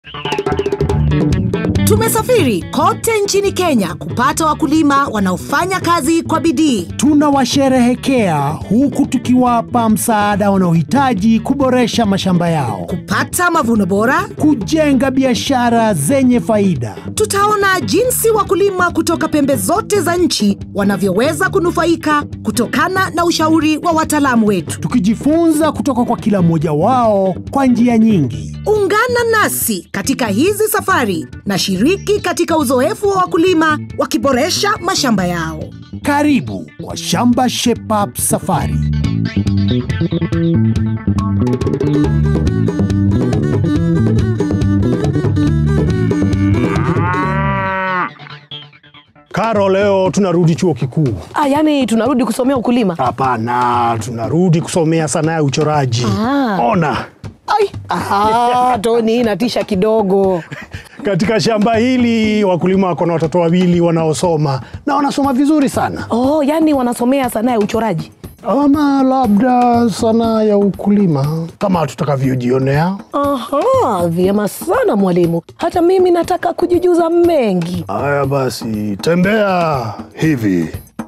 Tumesafiri kote nchini Kenya kupata wakulima wanaofanya kazi kwa bidii. Tunawasherehekea huku tukiwapa msaada wanaohitaji kuboresha mashamba yao, kupata mavuno bora. kujenga biashara zenye faida. Tutaona jinsi wakulima kutoka pembe zote za nchi wanavyoweza kunufaika kutokana na ushauri wa wataalamu wetu. tukijifunza kutoka kwa kila mmoja wao kwa njia nyingi. Ungana nasi katika hizi safari na shiriki katika uzoefu wa wakulima wakiboresha mashamba yao. Karibu kwa Shamba Shape Up Safari. Karo, leo tunarudi chuo kikuu. Ah, yani tunarudi kusomea ukulima. Hapana, tunarudi kusomea sanaa ya uchoraji. Ah. Ona, Ai, ah, Toni inatisha kidogo. katika shamba hili wakulima wako na watoto wawili wanaosoma na wanasoma vizuri sana. Oh, yani wanasomea sanaa ya uchoraji. ama labda sanaa ya ukulima kama tutakavyojionea. Aha, vyema sana mwalimu. Hata mimi nataka kujijuza mengi. Haya basi, tembea hivi.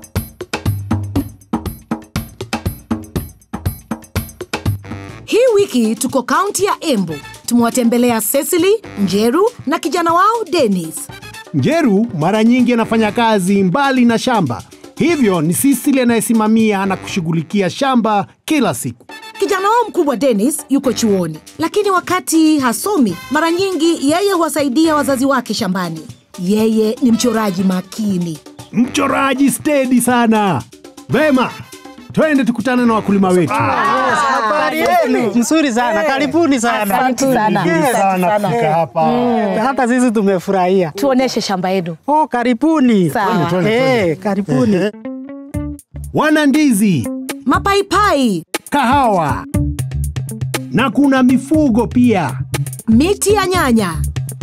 Hii wiki tuko kaunti ya Embu. Tumewatembelea Cecily, Njeru na kijana wao Dennis. Njeru mara nyingi anafanya kazi mbali na shamba, hivyo ni Sisili anayesimamia na kushughulikia shamba kila siku. Kijana wao mkubwa Dennis yuko chuoni, lakini wakati hasomi, mara nyingi yeye huwasaidia wazazi wake shambani. Yeye ni mchoraji makini. Mchoraji stedi sana. Vema, twende tukutane na wakulima wetu. Habari yenu? Nzuri sana, karibuni sana. Asante sana. Asante sana kufika hapa. Hata sisi tumefurahia. Tuoneshe shamba yenu. Oh, karibuni. Sawa. Twende, Eh, twende. karibuni. Wana ndizi, Mapaipai, kahawa na kuna mifugo pia. miti ya nyanya,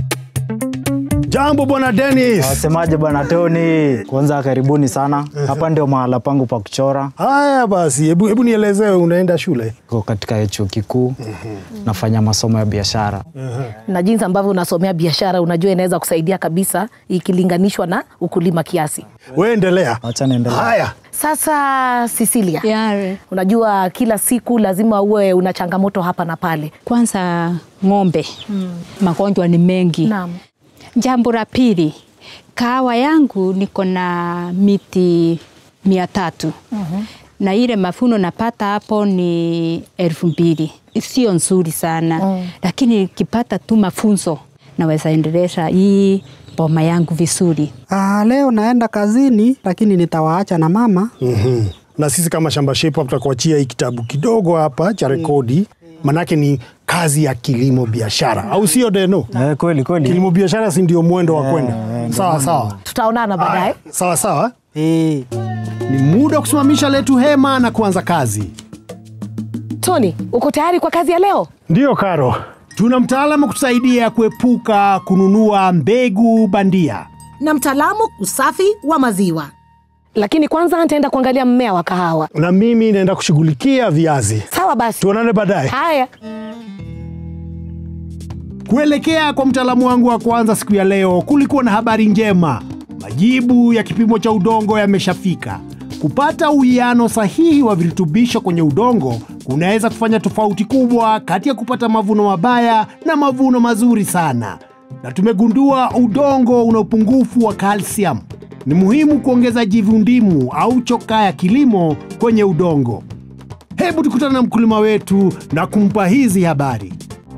Jambo bwana Dennis. Wasemaje bwana Tony? Kwanza karibuni sana. Hapa ndio mahala pangu pa kuchora. Haya basi, hebu hebu nielezee, unaenda shule? Niko katika chuo kikuu nafanya masomo ya biashara. Na jinsi ambavyo unasomea biashara, unajua inaweza kusaidia kabisa ikilinganishwa na ukulima kiasi. Wewe endelea. Acha niendelee. Haya, Sasa Cecilia, Yare. unajua kila siku lazima uwe una changamoto hapa na pale. Kwanza ng'ombe magonjwa ni mengi. Naam. Jambo la pili, kahawa yangu niko na miti mia tatu na ile mafuno napata hapo ni elfu mbili sio nzuri sana lakini nikipata tu mafunzo naweza endelesha hii boma yangu vizuri. Ah, leo naenda kazini lakini nitawaacha na mama. Mhm. na sisi kama Shamba Shape Up tutakuachia hii kitabu kidogo hapa cha rekodi, manake ni kazi ya kilimo biashara, au sio Deno? Eh, kweli kweli. Kilimo biashara si ndio mwendo wa kwenda? Sawa sawa, Tutaonana baadaye. sawa sawa. Eh. Ni muda wa kusimamisha letu hema na kuanza kazi. Tony, uko tayari kwa kazi ya leo? Ndiyo Karo, tuna mtaalamu kutusaidia kuepuka kununua mbegu bandia. na mtaalamu usafi wa maziwa. Lakini kwanza nitaenda kuangalia mmea wa kahawa. na mimi naenda kushughulikia viazi. Sawa basi. Tuonane baadaye. Haya. Kuelekea kwa mtaalamu wangu wa kwanza siku ya leo, kulikuwa na habari njema. Majibu ya kipimo cha udongo yameshafika. Kupata uwiano sahihi wa virutubisho kwenye udongo kunaweza kufanya tofauti kubwa kati ya kupata mavuno mabaya na mavuno mazuri sana. Na tumegundua udongo una upungufu wa calcium. Ni muhimu kuongeza jivundimu au chokaa ya kilimo kwenye udongo. Hebu tukutane na mkulima wetu na kumpa hizi habari.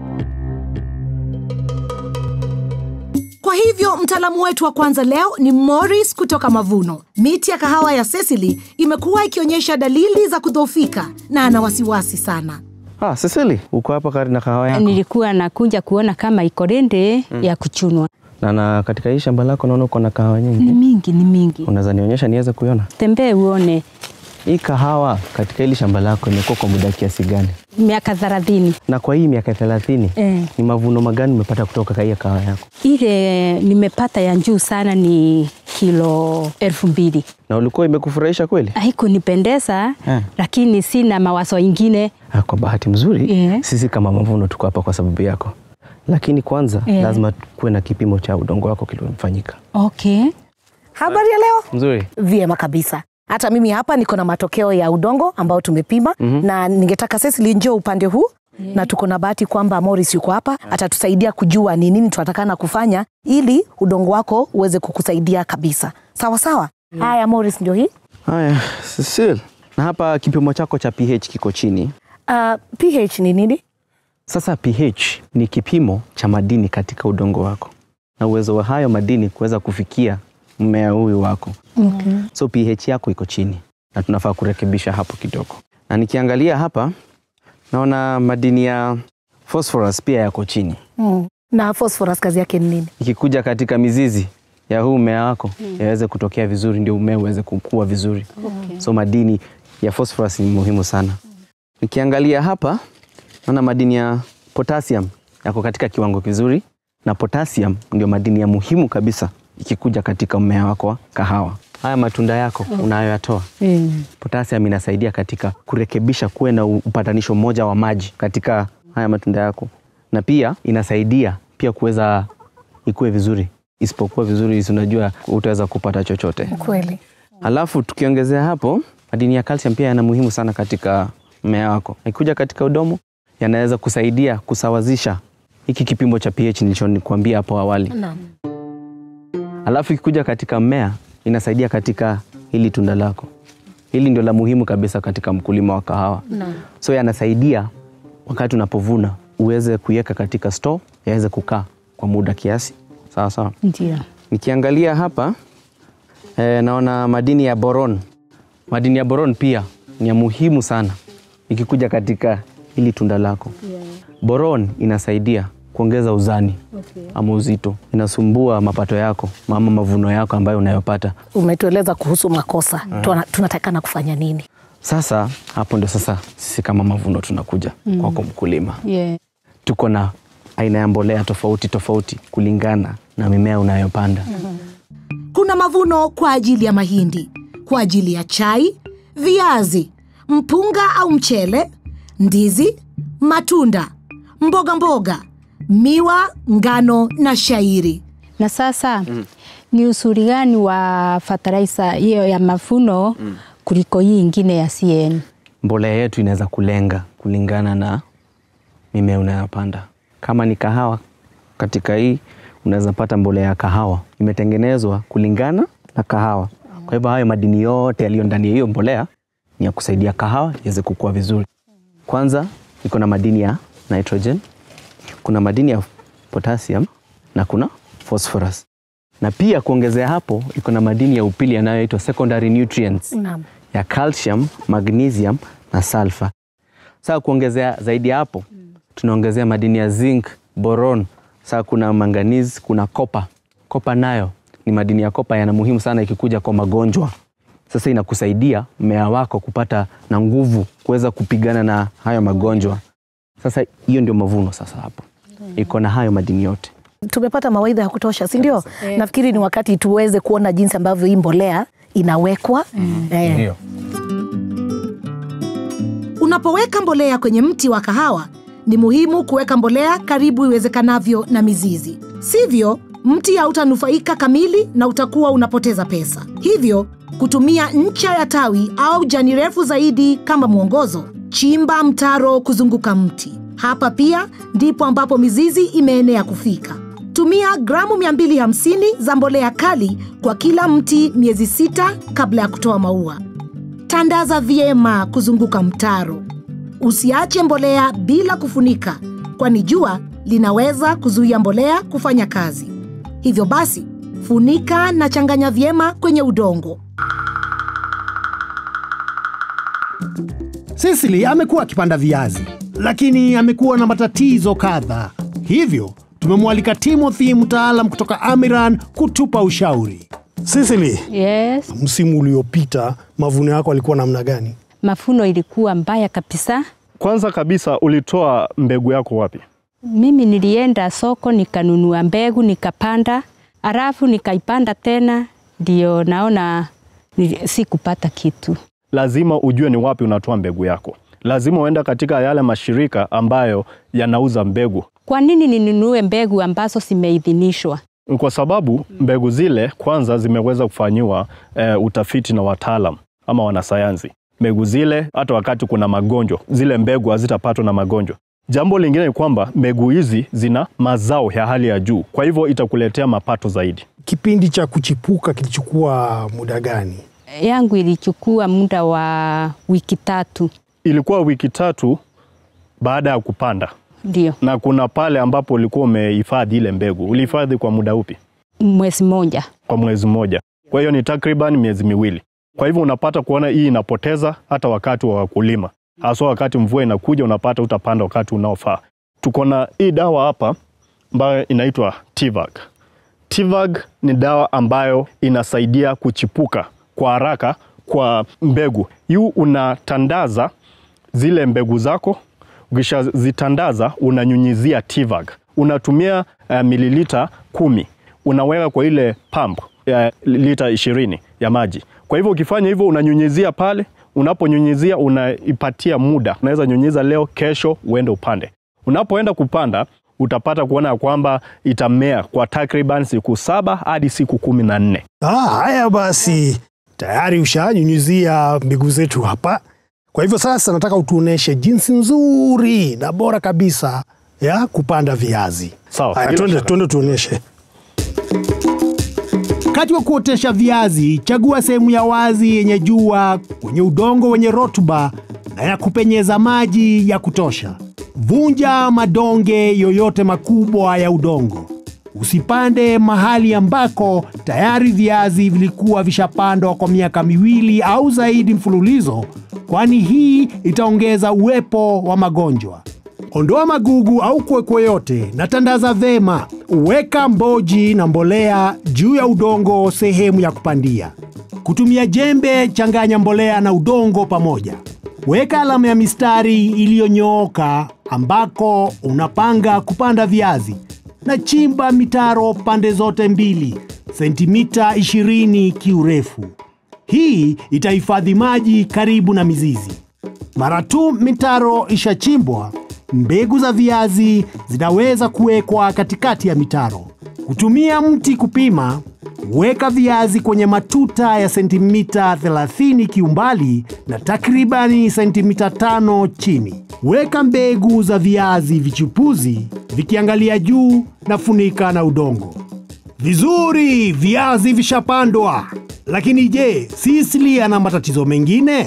Kwa hivyo mtaalamu wetu wa kwanza leo ni Morris kutoka Mavuno. Miti ya kahawa ya Cecily imekuwa ikionyesha dalili za kudhoofika na ana wasiwasi sana. Ah, Cecily, uko hapa karibu na kahawa yako. Nilikuwa nakuja kuona kama iko rende ya kuchunwa. Na, na katika hii shamba lako naona uko na kahawa Ni nyingi. mingi, ni mingi. Unaweza nionyesha niweze kuiona? Tembee uone. Hii kahawa katika hili shamba lako imekuwa kwa muda kiasi gani? Miaka thelathini Na kwa hii miaka thelathini Eh. ni mavuno magani umepata kutoka kwa hii kahawa yako? ile nimepata ya juu sana ni kilo elfu mbili. Na ulikuwa imekufurahisha kweli? Haikunipendeza Eh. lakini sina mawazo ingine. Ah, kwa bahati mzuri Eh. sisi kama mavuno tuko hapa kwa sababu yako. lakini kwanza Yeah. lazima kuwe na kipimo cha udongo wako kilifanyika. Okay. Habari ya leo? Mzuri. Vyema kabisa. Hata mimi hapa niko na matokeo ya udongo ambao tumepima mm-hmm. na ningetaka Cecily njoo upande huu yeah. na tuko na bahati kwamba Morris yuko hapa atatusaidia kujua ni nini tunatakana kufanya ili udongo wako uweze kukusaidia kabisa. Sawa sawa. Haya Morris ndio hii. Haya, Cecil. Na hapa kipimo chako cha pH kiko chini. Uh, pH ni nini? Sasa pH ni kipimo cha madini katika udongo wako na uwezo wa hayo madini kuweza kufikia mmea huyu wako. Okay. So pH yako iko chini na tunafaa kurekebisha hapo kidogo. Na nikiangalia hapa naona madini ya phosphorus pia yako chini. Mm. Na phosphorus kazi yake ni nini? Ikikuja katika mizizi ya huu mmea wako yaweze kutokea vizuri, ndio mmea uweze kukua vizuri. Okay. So madini ya phosphorus ni muhimu sana. Nikiangalia hapa naona madini ya potassium yako katika kiwango kizuri, na potassium ndio madini ya muhimu kabisa ikikuja katika mmea wako wa kahawa. Haya matunda yako unayoyatoa Mm. potassium inasaidia katika kurekebisha kuwe na upatanisho mmoja wa maji katika haya matunda yako, na pia inasaidia pia kuweza ikue vizuri. Isipokuwa vizuri, si unajua utaweza kupata chochote. Kweli. Alafu tukiongezea hapo, madini ya calcium pia yana muhimu sana katika mmea wako. Ikikuja katika udomo, yanaweza kusaidia kusawazisha hiki kipimo cha pH nilichokuambia hapo awali. Naam. Alafu ikikuja katika mmea, inasaidia katika hili tunda lako. Hili ndio la muhimu kabisa katika mkulima wa kahawa. Naam. So yanasaidia wakati unapovuna uweze kuiweka katika store, yaweze kukaa kwa muda kiasi. Sawa sawa. Ndio. Nikiangalia hapa eh, naona madini ya boron. Madini ya boron pia ni ya muhimu sana ikikuja katika hili tunda lako. Boron inasaidia kuongeza uzani ama uzito, inasumbua mapato yako ama mavuno yako ambayo unayopata. Umetueleza kuhusu makosa. Tuna- Tunatakana kufanya nini? Sasa hapo ndio sasa sisi kama mavuno tunakuja kwako mkulima. Yeah. Tuko na aina ya mbolea tofauti tofauti kulingana na mimea unayopanda. Kuna mavuno kwa ajili ya mahindi, kwa ajili ya chai, viazi, mpunga au mchele, ndizi, matunda, mboga mboga, miwa, ngano na shairi. Na sasa ni usuri gani wa fertilizer hiyo ya mafuno kuliko hii ingine ya CN? mbolea yetu inaweza kulenga kulingana na mimea unayopanda. Kama ni kahawa, katika hii unaweza pata mbolea ya kahawa imetengenezwa kulingana na kahawa. Kwa hivyo hayo madini yote yaliyo ndani ya hiyo mbolea ni ya kusaidia kahawa iweze kukua vizuri. Kwanza iko na madini ya nitrogen, kuna madini ya potassium na kuna phosphorus, na pia kuongezea hapo iko na madini ya upili yanayoitwa secondary nutrients Naam. ya calcium, magnesium na sulfur. Sasa kuongezea zaidi ya hapo, tunaongezea madini ya zinc, boron. Sasa kuna manganese, kuna kopa. Kopa nayo ni madini ya kopa yana muhimu sana ikikuja kwa magonjwa. Sasa inakusaidia mmea wako kupata na nguvu kuweza kupigana na hayo magonjwa. Sasa hiyo ndio mavuno sasa hapo. Iko na hayo madini yote. tumepata mawaidha ya kutosha si ndio nafikiri ni wakati tuweze kuona jinsi ambavyo hii mbolea inawekwa eh, Unapoweka mbolea kwenye mti wa kahawa, ni muhimu kuweka mbolea karibu iwezekanavyo na mizizi, sivyo mti hautanufaika kamili na utakuwa unapoteza pesa. Hivyo kutumia ncha ya tawi au jani refu zaidi kama mwongozo. Chimba mtaro kuzunguka mti. Hapa pia ndipo ambapo mizizi imeenea kufika. Tumia gramu 250 za mbolea kali kwa kila mti miezi sita kabla ya kutoa maua. Tandaza vyema kuzunguka mtaro. Usiache mbolea bila kufunika, kwani jua linaweza kuzuia mbolea kufanya kazi. Hivyo basi, funika na changanya vyema kwenye udongo. Sisili amekuwa akipanda viazi, lakini amekuwa na matatizo kadha. Hivyo tumemwalika Timothy, mtaalam kutoka Amiran, kutupa ushauri. Sisili, Yes. msimu uliopita mavuno yako alikuwa namna gani? Mafuno ilikuwa mbaya kabisa. Kwanza kabisa ulitoa mbegu yako wapi? Mimi nilienda soko nikanunua mbegu nikapanda, alafu nikaipanda tena, ndio naona nili- sikupata kitu. Lazima ujue ni wapi unatoa mbegu yako. lazima uende katika yale mashirika ambayo yanauza mbegu, Kwa nini ninunue mbegu ambazo zimeidhinishwa? kwa sababu mbegu zile kwanza zimeweza kufanyiwa e, utafiti na wataalam ama wanasayansi. Mbegu zile hata wakati kuna magonjwa, zile mbegu hazitapatwa na magonjwa. Jambo lingine ni kwamba mbegu hizi zina mazao ya hali ya juu, kwa hivyo itakuletea mapato zaidi. Kipindi cha kuchipuka kilichukua muda gani? Yangu ilichukua muda wa wiki tatu, Ilikuwa wiki tatu baada ya kupanda, ndio na kuna pale ambapo ulikuwa umehifadhi ile mbegu. Ulihifadhi kwa muda upi? mwezi mmoja. Kwa mwezi mmoja. Kwa hiyo ni takriban miezi miwili. Kwa hivyo unapata kuona hii inapoteza hata wakati wa kulima, haswa wakati mvua inakuja, unapata utapanda wakati unaofaa. Tuko na hii dawa hapa ambayo inaitwa Tivag. Tivag ni dawa ambayo inasaidia kuchipuka kwa haraka kwa mbegu. Yu unatandaza zile mbegu zako, ukishazitandaza unanyunyizia Tivag. Unatumia uh, mililita kumi unaweka kwa ile pump ya lita ishirini ya maji. Kwa hivyo ukifanya hivyo unanyunyizia pale, unaponyunyizia unaipatia muda, unaweza nyunyiza leo, kesho uende upande. Unapoenda kupanda utapata kuona ya kwamba itamea kwa takriban siku saba hadi siku kumi na nne. Ah, haya basi, tayari ushanyunyizia mbegu zetu hapa. Kwa hivyo sasa nataka utuoneshe jinsi nzuri na bora kabisa ya kupanda viazi. Sawa, Haya, bila twende shaka. twende tuoneshe. Wakati wa kuotesha viazi, chagua sehemu ya wazi yenye jua kwenye udongo wenye rutuba na ya kupenyeza maji ya kutosha. Vunja madonge yoyote makubwa ya udongo. Usipande mahali ambako tayari viazi vilikuwa vishapandwa kwa miaka miwili au zaidi mfululizo, kwani hii itaongeza uwepo wa magonjwa. Ondoa magugu au kwekwe yote na tandaza vema. Weka mboji na mbolea juu ya udongo sehemu ya kupandia. Kutumia jembe, changanya mbolea na udongo pamoja. Weka alama ya mistari iliyonyooka ambako unapanga kupanda viazi na chimba mitaro pande zote mbili, sentimita 20 kiurefu. Hii itahifadhi maji karibu na mizizi. Mara tu mitaro ishachimbwa, mbegu za viazi zinaweza kuwekwa katikati ya mitaro. Kutumia mti kupima, weka viazi kwenye matuta ya sentimita 30 kiumbali na takribani sentimita 5 chini. Weka mbegu za viazi vichipuzi vikiangalia juu na funika na udongo. Vizuri, viazi vishapandwa. Lakini je, Sisili ana matatizo mengine?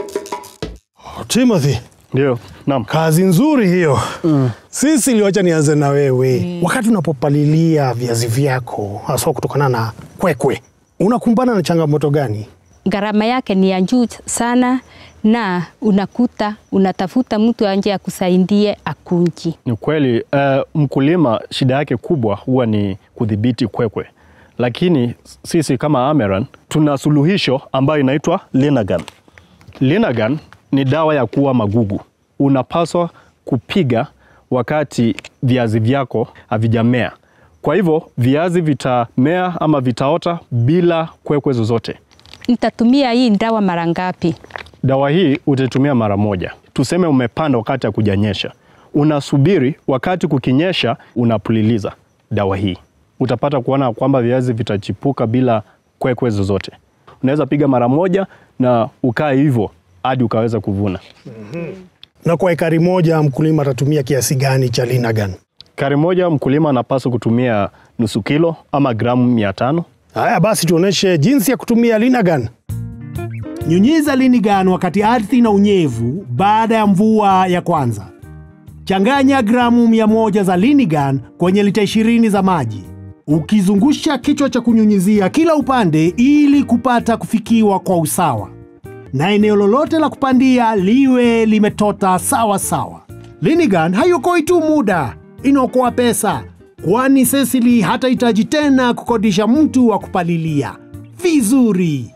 Timothy, Ndio, naam. kazi nzuri hiyo. Sisi liwacha nianze na wewe. Wakati unapopalilia viazi vyako, haswa kutokana na kwekwe, unakumbana na changamoto gani? Gharama yake ni ya juu sana, na unakuta unatafuta mtu anje akusaidie akunji. Ni kweli uh, mkulima shida yake kubwa huwa ni kudhibiti kwekwe, lakini sisi kama Ameran tuna suluhisho ambayo inaitwa Linagan. Linagan ni dawa ya kuua magugu. Unapaswa kupiga wakati viazi vyako havijamea. Kwa hivyo viazi vitamea ama vitaota bila kwekwe zozote. Nitatumia hii dawa mara ngapi? Dawa hii utaitumia mara moja. Tuseme umepanda wakati hakujanyesha, unasubiri wakati kukinyesha, unapuliliza dawa hii, utapata kuona kwamba viazi vitachipuka bila kwekwe zozote. Unaweza piga mara moja na ukae hivyo hadi ukaweza kuvuna. Na kwa ekari moja mkulima atatumia kiasi gani cha Linagan? Kari moja mkulima anapaswa kutumia nusu kilo ama gramu mia tano. Haya basi, tuoneshe jinsi ya kutumia Linagan. Nyunyiza Linigan wakati ardhi na unyevu baada ya mvua ya kwanza. Changanya gramu 100 za Linigan kwenye lita 20 za maji, ukizungusha kichwa cha kunyunyizia kila upande ili kupata kufikiwa kwa usawa, na eneo lolote la kupandia liwe limetota sawa sawa. Linigan haiokoi tu muda, inaokoa pesa, kwani Cecily hatahitaji tena kukodisha mtu wa kupalilia vizuri.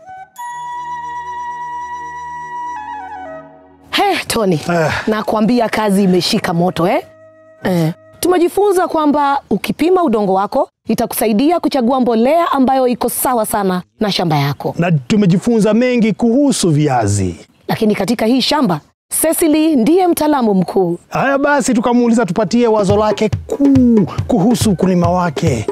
He, Tony, nakwambia kazi imeshika moto eh? Eh. Tumejifunza kwamba ukipima udongo wako itakusaidia kuchagua mbolea ambayo iko sawa sana na shamba yako. Na tumejifunza mengi kuhusu viazi. Lakini katika hii shamba Cecily ndiye mtaalamu mkuu. Haya basi, tukamuuliza tupatie wazo lake kuu kuhusu ukulima wake.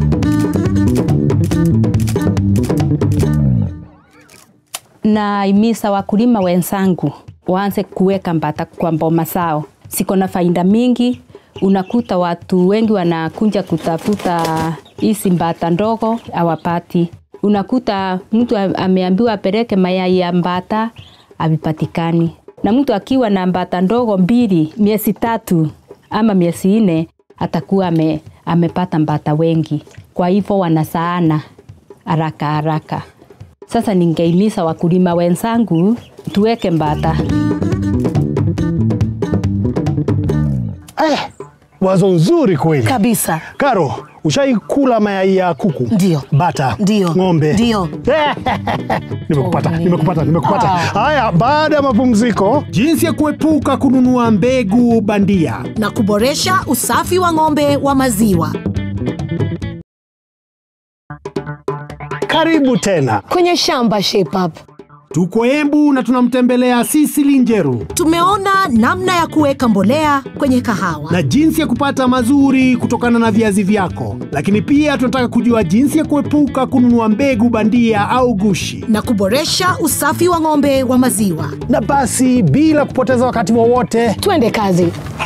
Naimisa wakulima wenzangu waanze kuweka mbata kwa mboma zao, siko na faida mingi. Unakuta watu wengi wanakuja kutafuta hizi mbata ndogo hawapati. Unakuta mtu a- ameambiwa apeleke mayai ya mbata havipatikani, na mtu akiwa na mbata ndogo mbili miezi tatu ama miezi nne atakuwa ame, amepata mbata wengi, kwa hivyo wanasaana haraka haraka. Sasa ningeimiza wakulima wenzangu tuweke mbata. Eh, wazo nzuri kweli Kabisa. Karo, ushaikula mayai ya kuku? Ndio. Bata? Ndio. Ng'ombe? Ndio. nimekupata, nimekupata, nimekupata. Ah. Haya, baada ya mapumziko, Jinsi ya kuepuka kununua mbegu bandia. na kuboresha usafi wa ng'ombe wa maziwa. karibu tena. Kwenye shamba Shape Up. Tuko Embu na tunamtembelea Sisili Njeru Tumeona namna ya kuweka mbolea kwenye kahawa na jinsi ya kupata mazuri kutokana na viazi vyako, lakini pia tunataka kujua jinsi ya kuepuka kununua mbegu bandia au gushi. na kuboresha usafi wa ng'ombe wa maziwa. Na basi bila kupoteza wakati wowote, Twende kazi.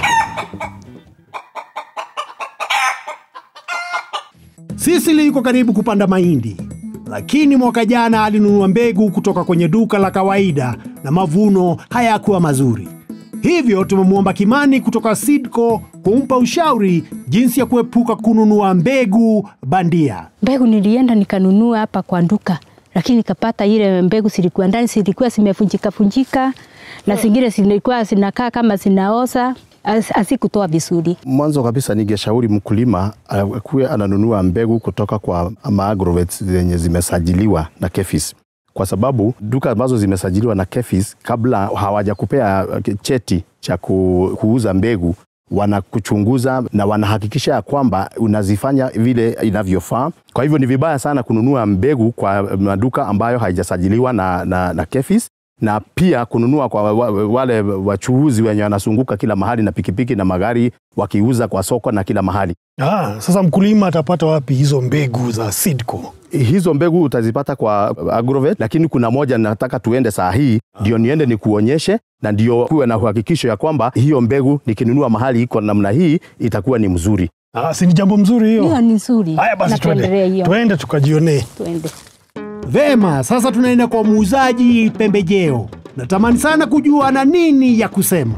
Sisili yuko karibu kupanda mahindi, lakini mwaka jana alinunua mbegu kutoka kwenye duka la kawaida na mavuno hayakuwa mazuri. Hivyo tumemwomba Kimani kutoka Sidco kumpa ushauri jinsi ya kuepuka kununua mbegu bandia. Mbegu nilienda nikanunua hapa kwa duka, lakini nikapata ile mbegu zilikuwa ndani, zilikuwa zimefunjika funjika na zingine zilikuwa zinakaa kama zinaoza, asikutoa vizuri. Mwanzo kabisa ningeshauri mkulima akuwe ananunua mbegu kutoka kwa maagrovet zenye zimesajiliwa na KEFIS, kwa sababu duka ambazo zimesajiliwa na KEFIS kabla hawajakupea cheti cha ku, kuuza mbegu wanakuchunguza na wanahakikisha ya kwamba unazifanya vile inavyofaa. Kwa hivyo ni vibaya sana kununua mbegu kwa maduka ambayo haijasajiliwa na, na, na KEFIS na pia kununua kwa wa- wale wachuuzi wenye wanazunguka kila mahali na pikipiki na magari wakiuza kwa soko na kila mahali. ah, sasa mkulima atapata wapi hizo mbegu za Sidco? Hizo mbegu utazipata kwa Agrovet, lakini kuna moja nataka tuende saa hii ndio niende nikuonyeshe, na ndio kuwe na uhakikisho ya kwamba hiyo mbegu nikinunua mahali iko namna hii itakuwa ni mzuri. Ah, si ni jambo mzuri hiyo? Hiyo ni nzuri. Haya basi, Na tuendelee twende hiyo. twende tukajionee. Tuende. Vema, sasa tunaenda kwa muuzaji pembejeo. Natamani sana kujua ana nini ya kusema.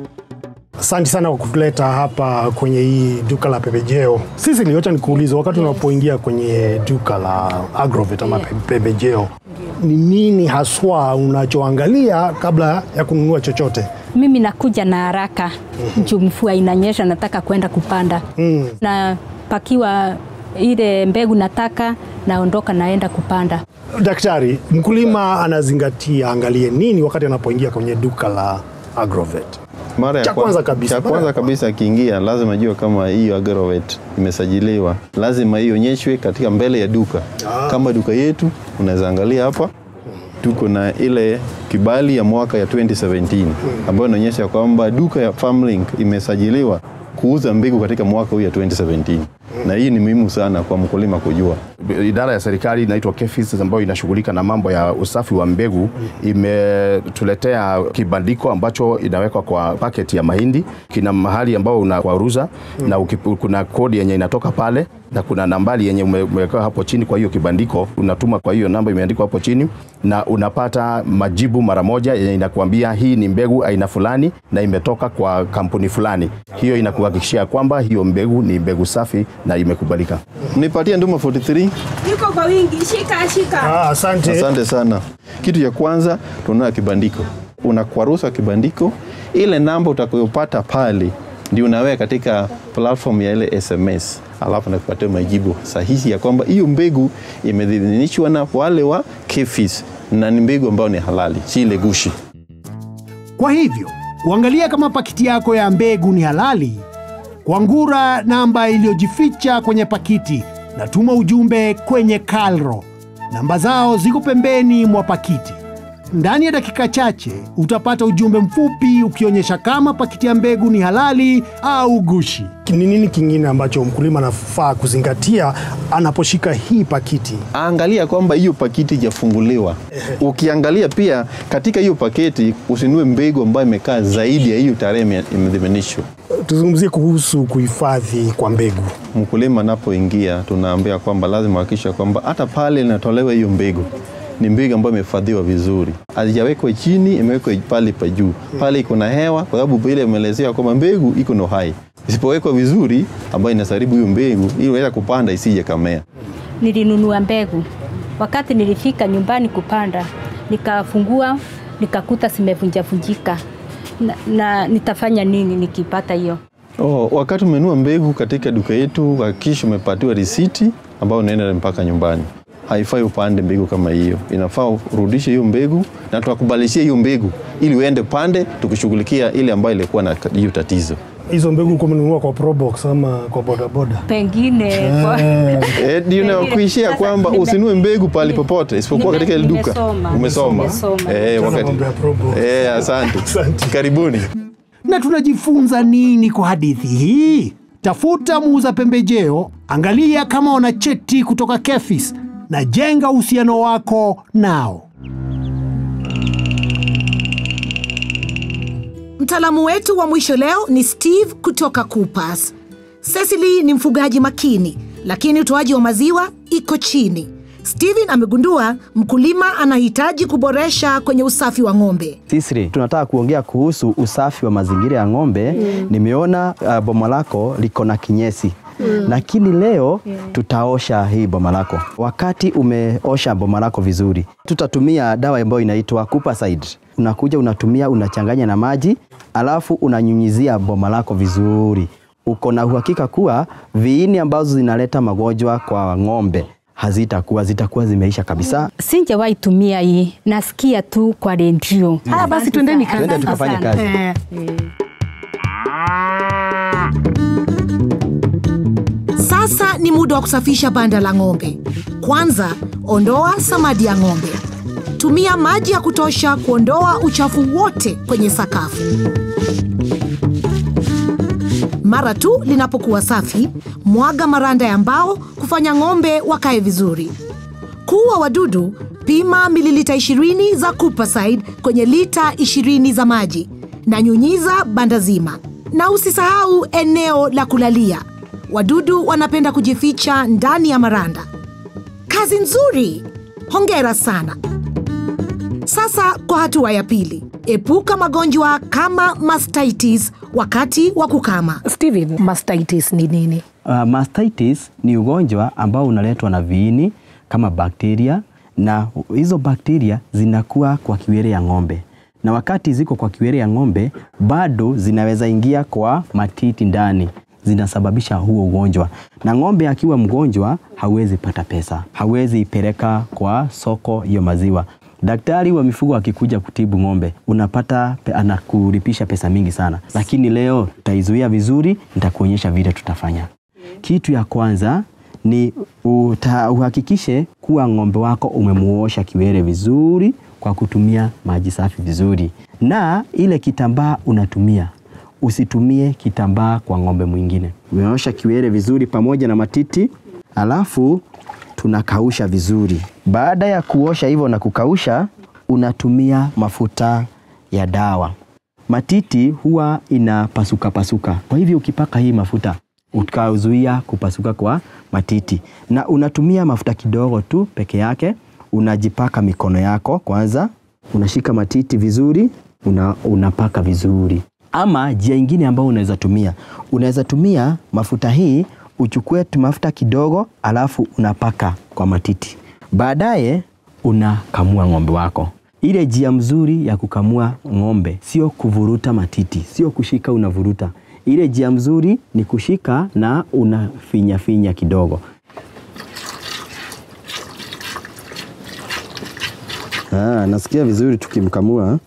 Asante sana kwa kutuleta hapa kwenye hii duka la pembejeo. Sisi niliota nikuulize, wakati unapoingia kwenye duka la Agrovet ama pe- pembejeo, ni nini haswa unachoangalia kabla ya kununua chochote? Mimi nakuja na haraka juu mvua inanyesha, nataka kwenda kupanda Mm. na pakiwa ile mbegu nataka, naondoka naenda kupanda. Daktari, mkulima anazingatia angalie nini wakati anapoingia kwenye duka la Agrovet? Mara ya Cha kwa- kwanza kabisa, cha mara ya kwanza kabisa akiingia lazima ajue kama hiyo Agrovet imesajiliwa, lazima ionyeshwe katika mbele ya duka. Kama duka yetu unaweza angalia hapa, tuko na ile kibali ya mwaka ya 2017 ambayo inaonyesha kwamba duka ya Farmlink imesajiliwa kuuza mbegu katika mwaka huu ya 2017 na hii ni muhimu sana kwa mkulima kujua. Idara ya serikali inaitwa KEFIS ambayo inashughulika na mambo ya usafi wa mbegu imetuletea kibandiko ambacho inawekwa kwa paketi ya mahindi. Kina mahali ambao unakwaruza na ukipu, kuna kodi yenye inatoka pale na kuna nambari yenye ume- umewekewa hapo chini. Kwa hiyo kibandiko unatuma kwa hiyo namba imeandikwa hapo chini, na unapata majibu mara moja yenye inakuambia hii ni mbegu aina fulani na imetoka kwa kampuni fulani. Hiyo inakuhakikishia kwamba hiyo mbegu ni mbegu safi na imekubalika. Nipatie nduma 43 Yuko kwa wingi, shika shika. Ah, asante. Asante sana. Kitu cha kwanza tununua kibandiko, unakwarusa kibandiko, ile namba utakayopata pale ndio unaweka katika platform ya ile SMS, alafu nakupatia majibu sahihi ya kwamba hiyo mbegu imedhinishwa na wale wa KEFIS na ni mbegu ambayo ni halali, si ile gushi. Kwa hivyo kuangalia kama pakiti yako ya mbegu ni halali, kwangura namba iliyojificha kwenye pakiti na tuma ujumbe kwenye Kalro. Namba zao ziko pembeni mwa pakiti. Ndani ya dakika chache utapata ujumbe mfupi ukionyesha kama pakiti ya mbegu ni halali au gushi. Ni nini kingine ambacho mkulima anafaa kuzingatia anaposhika hii pakiti? Angalia kwamba hiyo pakiti ijafunguliwa. Ukiangalia pia katika hiyo paketi usinue mbegu ambayo imekaa zaidi ya hiyo tarehe ime- imedhiminishwa. Tuzungumzie kuhusu kuhifadhi kwa mbegu. Mkulima anapoingia tunaambia kwamba lazima hakikisha kwamba hata pale inatolewa hiyo mbegu ni mbegu ambayo imehifadhiwa vizuri, hazijawekwa chini, imewekwa pale pa juu. Pale iko na hewa, kwa sababu ile imeelezea kwamba mbegu iko na uhai. Isipowekwa vizuri, ambayo inasaribu hiyo mbegu, ili unaweza kupanda isije kamea. Nilinunua mbegu. Wakati nilifika nyumbani kupanda, nikafungua nikakuta zimevunjavunjika na, na nitafanya nini nikipata hiyo? Oh, wakati umenunua mbegu katika duka yetu, hakikisha umepatiwa risiti ambayo unaenda mpaka nyumbani. Haifai upande mbegu kama hiyo, inafaa urudishe hiyo mbegu na tukakubalishia hiyo mbegu ili uende pande, tukishughulikia ile ambayo ilikuwa na hiyo tatizo. Hizo mbegu ulikuwa umenunua kwa Probox ama kwa bodaboda? Pengine kwa- Eh, ndio nakuishia Sasa kwamba nime- usinue mbegu pahali popote isipokuwa nime- katika ile duka. nimesoma. Umesoma. Nimesoma. Eh, Sasa wakati. mambo ya Probox. Eh, asante. Karibuni. Na tunajifunza nini kwa hadithi hii? Tafuta muuza pembejeo, angalia kama wana cheti kutoka KEFIS na jenga uhusiano wako nao. Mtaalamu wetu wa mwisho leo ni Steve kutoka Coopers. Cecily ni mfugaji makini, lakini utoaji wa maziwa iko chini. Steven amegundua mkulima anahitaji kuboresha kwenye usafi wa ng'ombe. Sisri, tunataka kuongea kuhusu usafi wa mazingira ya ng'ombe. Nimeona uh, boma lako liko na kinyesi Mm. lakini leo tutaosha hii boma lako. Wakati umeosha boma lako vizuri, tutatumia dawa ambayo inaitwa Kupacide. Unakuja unatumia, unachanganya na maji, alafu unanyunyizia boma lako vizuri. Uko na uhakika kuwa viini ambazo zinaleta magonjwa kwa ng'ombe hazitakuwa, zitakuwa zimeisha kabisa. Sinjawahi tumia hii, nasikia tu kwa redio. Haya basi, twendeni kazi. Twende tukafanye kazi. Eh. Sasa ni muda wa kusafisha banda la ng'ombe. Kwanza, ondoa samadi ya ng'ombe. Tumia maji ya kutosha kuondoa uchafu wote kwenye sakafu. Mara tu linapokuwa safi, mwaga maranda ya mbao kufanya ng'ombe wakae vizuri. Kuua wadudu, pima mililita 20 za Kupacide kwenye lita 20 za maji na nyunyiza banda zima, na usisahau eneo la kulalia. Wadudu wanapenda kujificha ndani ya maranda. Kazi nzuri, hongera sana. Sasa kwa hatua ya pili, epuka magonjwa kama mastitis wakati wa kukama. Steven, mastitis ni nini? Uh, mastitis ni ugonjwa ambao unaletwa na viini kama bakteria, na hizo bakteria zinakuwa kwa kiwele ya ng'ombe, na wakati ziko kwa kiwele ya ng'ombe bado zinaweza ingia kwa matiti ndani, zinasababisha huo ugonjwa. Na ng'ombe akiwa mgonjwa hawezi pata pesa, hawezi ipeleka kwa soko hiyo maziwa. Daktari wa mifugo akikuja kutibu ng'ombe unapata pe, anakulipisha pesa mingi sana, lakini leo tutaizuia vizuri, nitakuonyesha vile tutafanya. Kitu ya kwanza ni uta, uhakikishe kuwa ng'ombe wako umemuosha kiwele vizuri kwa kutumia maji safi vizuri, na ile kitambaa unatumia usitumie kitambaa kwa ng'ombe mwingine. Umeosha kiwele vizuri pamoja na matiti, alafu tunakausha vizuri. Baada ya kuosha hivyo na kukausha, unatumia mafuta ya dawa. Matiti huwa inapasuka pasuka, kwa hivyo ukipaka hii mafuta ukazuia kupasuka kwa matiti, na unatumia mafuta kidogo tu peke yake. Unajipaka mikono yako kwanza, unashika matiti vizuri, una, unapaka vizuri. Ama njia ingine ambayo unaweza tumia, unaweza tumia mafuta hii uchukue tu mafuta kidogo, alafu unapaka kwa matiti. Baadaye unakamua ng'ombe wako. Ile njia mzuri ya kukamua ng'ombe sio kuvuruta matiti, sio kushika unavuruta. Ile njia mzuri ni kushika na unafinya finya kidogo. Ah, nasikia vizuri tukimkamua.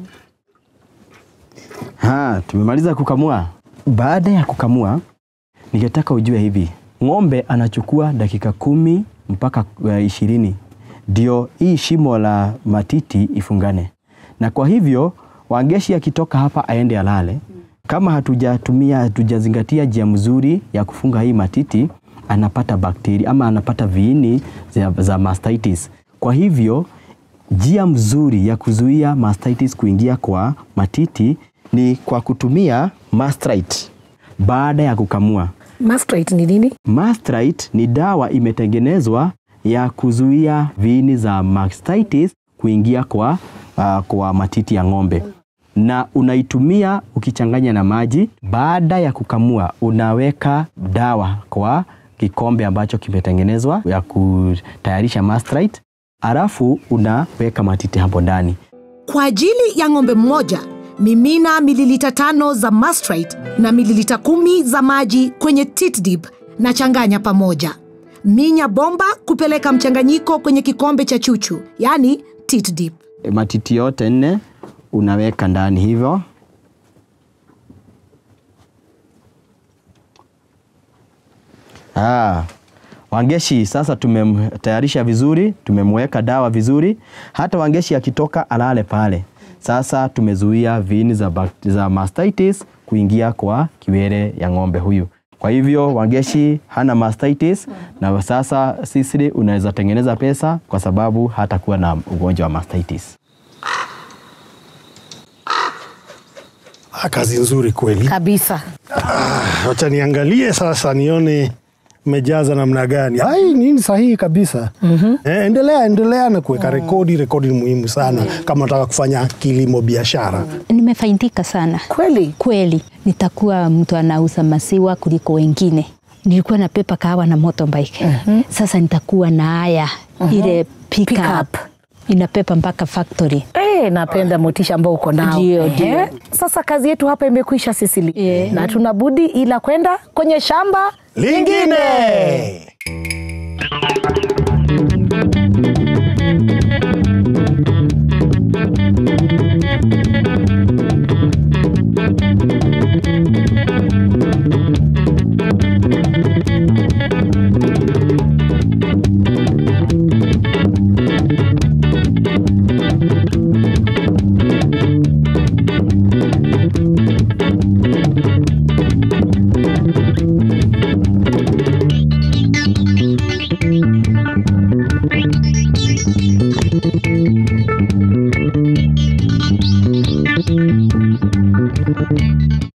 Ha, tumemaliza kukamua. Baada ya kukamua, ningetaka ujue hivi, ng'ombe anachukua dakika kumi mpaka uh, ishirini ndio hii shimo la matiti ifungane, na kwa hivyo Wangeshi akitoka hapa aende alale, kama hatujatumia hatujazingatia njia mzuri ya kufunga hii matiti, anapata bakteria ama anapata viini za, za mastitis. Kwa hivyo njia mzuri ya kuzuia mastitis kuingia kwa matiti ni kwa kutumia Mastrite baada ya kukamua. Mastrate ni nini? Mastrite ni dawa imetengenezwa ya kuzuia viini za mastitis kuingia kwa, uh, kwa matiti ya ng'ombe na unaitumia ukichanganya na maji. Baada ya kukamua, unaweka dawa kwa kikombe ambacho kimetengenezwa ya kutayarisha Mastrite, alafu unaweka matiti hapo ndani. Kwa ajili ya ng'ombe mmoja, mimina mililita tano za Mastrite na mililita kumi za maji kwenye tit dip na changanya pamoja. Minya bomba kupeleka mchanganyiko kwenye kikombe cha chuchu, yani tit dip. Matiti yote nne unaweka ndani hivyo. Ah, Wangeshi sasa tumemtayarisha vizuri, tumemweka dawa vizuri. Hata Wangeshi akitoka alale pale. Sasa tumezuia viini za, bak- za mastitis kuingia kwa kiwele ya ng'ombe huyu. Kwa hivyo Wangeshi hana mastitis na sasa sisi unaweza tengeneza pesa kwa sababu hatakuwa na ugonjwa wa mastitis. Ah, kazi nzuri kweli kabisa. Ah, Wacha niangalie sasa nione mejaza namna gani. Ai, nini sahihi kabisa. mm-hmm. Eh, endelea endelea na kuweka rekodi. Rekodi ni muhimu sana kama unataka kufanya kilimo biashara. Nimefaidika sana kweli kweli, nitakuwa mtu anauza maziwa kuliko wengine. Nilikuwa na pepa kahawa na motorbike mm-hmm. Sasa nitakuwa na haya Mhm. ile pick Pick up inapepa mpaka factory. Eh, napenda motisha ambao uko nao. Ndio, Ehe. ndio. Sasa kazi yetu hapa imekwisha Sisili, na tuna budi ila kwenda kwenye shamba lingine.